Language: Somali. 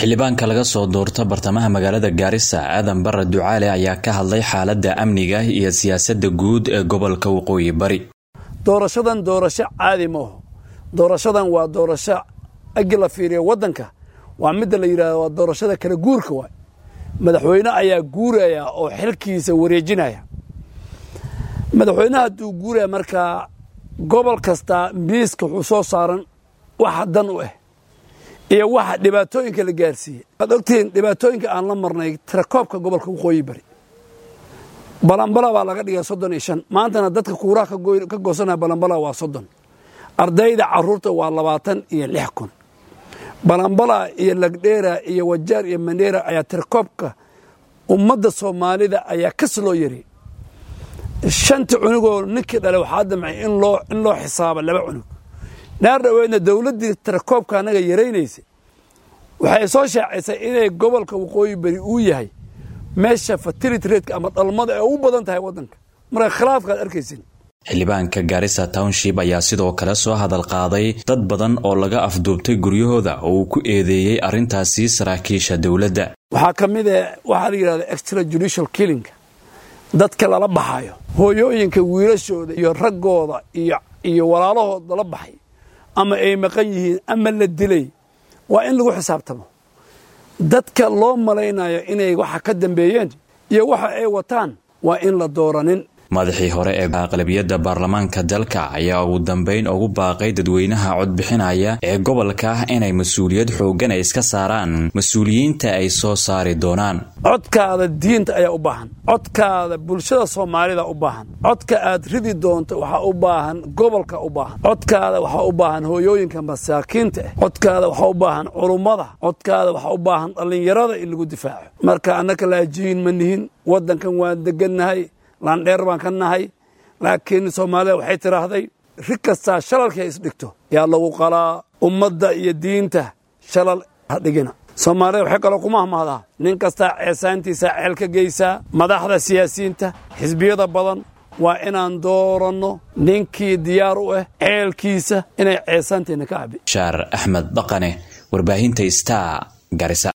xildhibaanka laga soo doorta bartamaha magaalada gaarisa aadan bare ducaale ayaa ka hadlay xaaladda amniga iyo siyaasadda guud ee gobolka waqooyi bari doorashadan doorasho caadi ma aho doorashadan waa doorasho agi la fiiriya waddanka waa midda la yidhahdo waa doorashada kala guurka waay madaxweyne ayaa guuraya oo xilkiisa wareejinaya madaxweynaha hadduu guuraya markaa gobol kastaa miiska wuxuu soo saaran waxa dan u ah iyo waxa dhibaatooyinka la gaarsiiyey waad ogtihiin dhibaatooyinka aan la marnay tirakoobka gobolka waqooyi bari balambala baa laga dhigay soddon iyo shan maantana dadka kuuraha ka goosanaya balambala waa soddon ardayda caruurta waa labaatan iyo lix kun balambala iyo lagdheera iyo wajaar iyo mandheera ayaa tirakoobka ummadda soomaalida ayaa kas loo yari shanta cunugoo ninkii dhale waxaa damcay in loo xisaabo laba cunug naar dhaweydna dowladdii tirakoobka annaga yaraynaysay waxay soo shaacaysay inay gobolka waqooyi beri uu yahay meesha fatility ratka ama dhalmada ee u badan tahay waddanka marka khilaafkaad arkaysin xildhibaanka gaarisa township ayaa sidoo kale soo hadal qaaday dad badan oo laga afduubtay guryahooda oo uu ku eedeeyey arrintaasi saraakiisha dowladda waxaa ka mid a waxaa la yidhahda extra judicial killinga dadka lala baxayo hooyooyinka wiilashooda iyo raggooda iyo iyo walaalahood lala baxay ama ay maqan yihiin ama la dilay waa in lagu xisaabtamo dadka loo malaynayo inay waxa ka dambeeyeen iyo waxa ay wataan waa in la dooranin madaxii hore ee aqlabiyadda baarlamaanka dalka ayaa ugu dambayn ugu baaqay dadweynaha codbixinaya ee gobolka inay mas-uuliyad xooggan ay iska saaraan mas-uuliyiinta ay soo saari doonaan codkaada diinta ayaa u baahan codkaada bulshada soomaalida u baahan codka aad ridi doonto waxaa u baahan gobolka u baahan codkaada waxaa u baahan hooyooyinka masaakiinta ah codkaada waxaa u baahan culummada codkaada waxaa u baahan dhallinyarada in lagu difaaco marka annaka laajiyin ma nihin waddankan waan degannahay laandheer baan ka nahay laakiin soomaalida waxay tidhaahday rig kastaa shalalkii ay isdhigto yaa lagu qalaa ummadda iyo diinta shalal ha dhigina soomaalida waxay kaloo kuma hamahdaa nin kastaa ceesaantiisa ceel ka geysaa madaxda siyaasiyiinta xisbiyada badan waa inaan dooranno ninkii diyaar u ah ceelkiisa inay ceesaanteenna ka cabi shaar axmed dhaqane warbaahinta star garisa